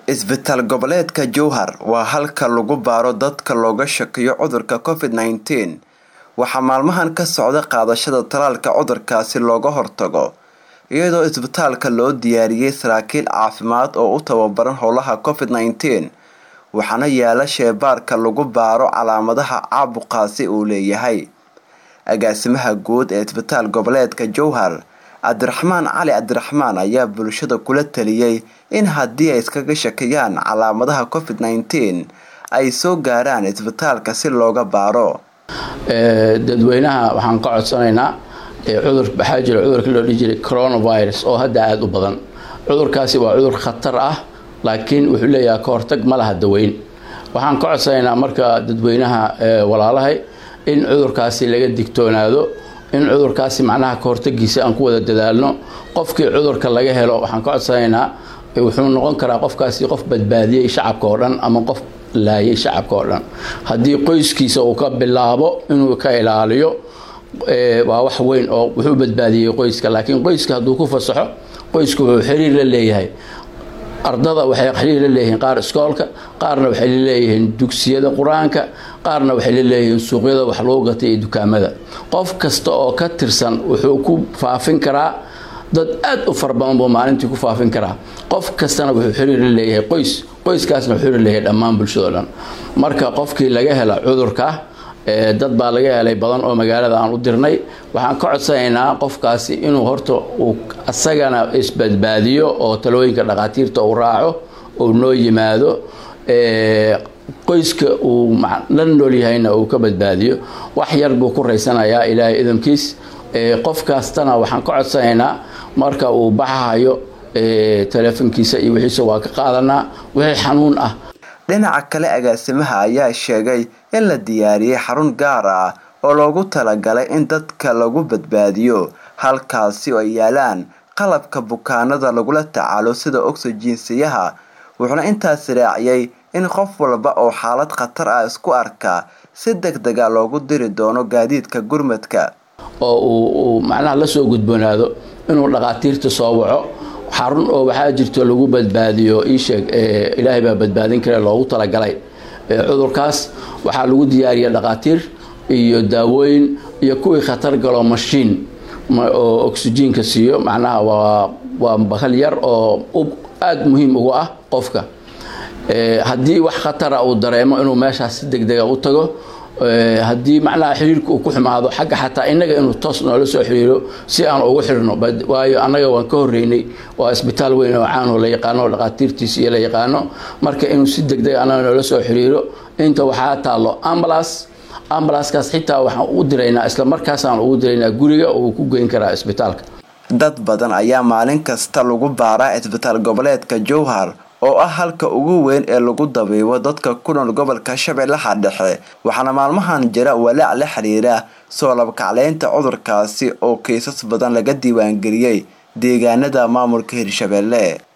Isbitaal goboleedka Jowhar waa halka lagu baaro dadka looga shakiyo cudurka Covid-19 waxaa maalmahan ka socda qaadashada tallaalka cudurkaasi looga hortago iyadoo isbitaalka loo diyaariyay saraakiil caafimaad oo u tababaran howlaha Covid-19 waxaana yaala shaybaarka lagu baaro calaamadaha caabuqaasi uu leeyahay agaasimaha guud ee isbitaal goboleedka Jowhar Cabdiraxmaan Cali Cabdiraxmaan ayaa bulshada kula taliyay in haddii ay iskaga shakiyaan calaamadaha Covid-19 ay soo gaaraan isbitaalka si looga baaro dadweynaha waxaan ka codsanaynaa cudur waxaa jira cudurkii loo dhihi jiray coronavirus oo hadda aada u badan cudurkaasi waa cudur khatar ah laakiin wuxuu leeyahay ka hortag ma laha daweyn waxaan ka codsanaynaa marka dadweynaha walaalahay in cudurkaasi laga digtoonaado in cudurkaasi macnaha ka hortagiisa aan ku wada dadaalno qofkii cudurka laga helo waxaan ka codsanaynaa wuxuu noqon karaa qofkaasi qof badbaadiyey shacabka oo dhan ama qof laayay shacabka oo dhan haddii qoyskiisa uu ka bilaabo inuu ka ilaaliyo waa wax weyn oo wuxuu badbaadiyey qoyska laakiin qoyska hadduu ku fasaxo qoysku wuxuu xiriir la leeyahay ardada waxay xiriir la leeyihiin qaar iskoolka qaarna waxay la leeyihiin dugsiyada qur-aanka qaarna waxay la leeyihiin suuqyada wax lagu gatay iyo dukaamada qof kasta oo ka tirsan wuxuu ku faafin karaa dad aada u fara badan buu maalintii ku faafin karaa qof kastana wuxuu xiriir la leeyahay qoys qoyskaasna wuxuu xiriir leeyahay dhammaan bulshado dhan marka qofkii laga hela cudurka dad baa laga helay badan oo magaalada aan u dirnay waxaan ka codsanaynaa qofkaasi inuu horta uu asagana isbadbaadiyo oo talooyinka dhakhaatiirta uu raaco uu noo yimaado qoyska uu la nool yahayna uu ka badbaadiyo wax yar buu ku raysanayaa ilaahay idamkiis qof kastana waxaan ka codsanaynaa marka uu baxahayo taleefonkiisa iyo wixiisa waa ka qaadanaa wixii xanuun ah dhinaca kale agaasimaha ayaa sheegay in la diyaariyey xarun gaar ah oo loogu talagalay in dadka lagu badbaadiyo halkaasi oo ay yaalaan qalabka bukaanada lagula tacaalo sida oxygensiyaha wuxuuna intaas raaciyay in qof walba oo xaalad khatar ah isku arka si deg dega loogu diri doono gaadiidka gurmadka oo uu macnaha lasoo gudboonaado inuu dhakhaatiirta soo waco xarun oo waxaa jirto lagu badbaadiyo iisheeg ilaahay baa badbaadin kare loogu talagalay cudurkaas waxaa lagu diyaariya dhakhaatiir iyo daawooyin iyo kuwii khatar galo mashiin oo oxygenka siiyo macnaha waa waa bakal yar oo aada muhiim ugu ah qofka haddii wax khatara uu dareemo inuu meeshaas si deg dega u tago haddii macnaha xiriirka uu ku xumaado xagga xataa innaga inuu toos noola soo xiriiro si aan ugu xirno waayo annaga waan ka horreynay waa isbitaal weyn oo caanoo la yaqaano dhakhaatiirtiisa iyo la yaqaano marka inuu si deg deg annaga noola soo xiriiro inta waxaa taallo ambulance ambulanskaas xitaa waxaan u diraynaa isla markaasaan ugu diraynaa guriga uu ku geyn karaa isbitaalka dad badan ayaa maalin kasta lagu baaraa isbitaal goboleedka jowhar oo ah halka ugu weyn ee lagu dabiibo dadka ku nool gobolka shabeellaha dhexe waxaana maalmahan jira walaac la xiriira soo labkacleynta cudurkaasi oo kiisas badan laga diiwaangeliyey deegaanada maamulka hirshabeelle